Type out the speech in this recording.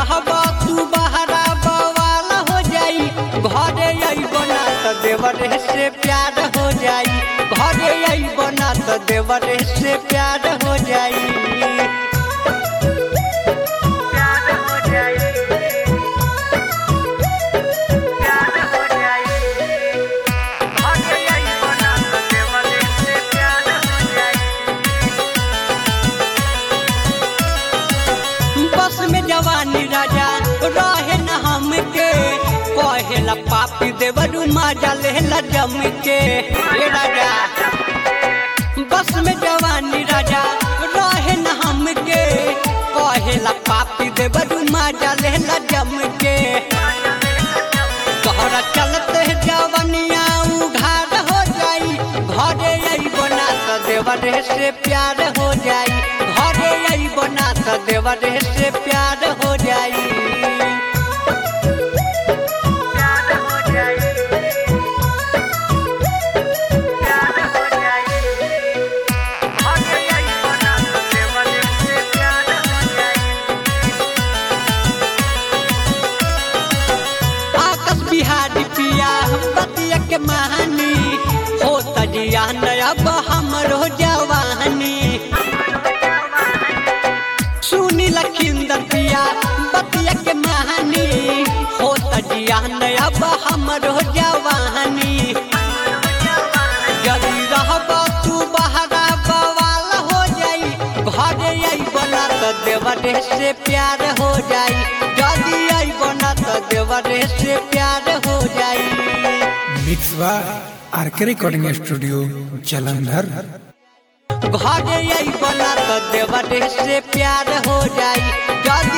रहब तू बहरा बवाल हो जाई घरे अइबो ना त देवरे से प्यार हो जाई घरे अइबो ना त देवरे से प्यार हो जाई बस में जवानी राजा रहे न हमके कहेला पापी देवरू मजा लेला जम के ए राजा बस में जवानी राजा रहे न हमके कहेला पापी देवरू मजा लेला जम के तोहरा चलते जवनिया उघार हो जाई घरे अइबो ना त देवरे से प्यार हो जाई घरे अइबो ना त देवरे से प्यार हो जाई आकाश बिहारी पिया बतिया के महानी हो तजिया अब हमरो जवानी सुनी लखिंदर पिया बतिया के महानी हो तजिया अब हमरो जवानी यदि रहब तू बहरा बवाल हो जाई घरे अइबो ना त देवरे से प्यार हो जाई यदि अइबो ना त देवरे से प्यार हो जाई mix by R K recording studio Jalandhar घरे अइबो ना त देवरे से प्यार हो जाई यदि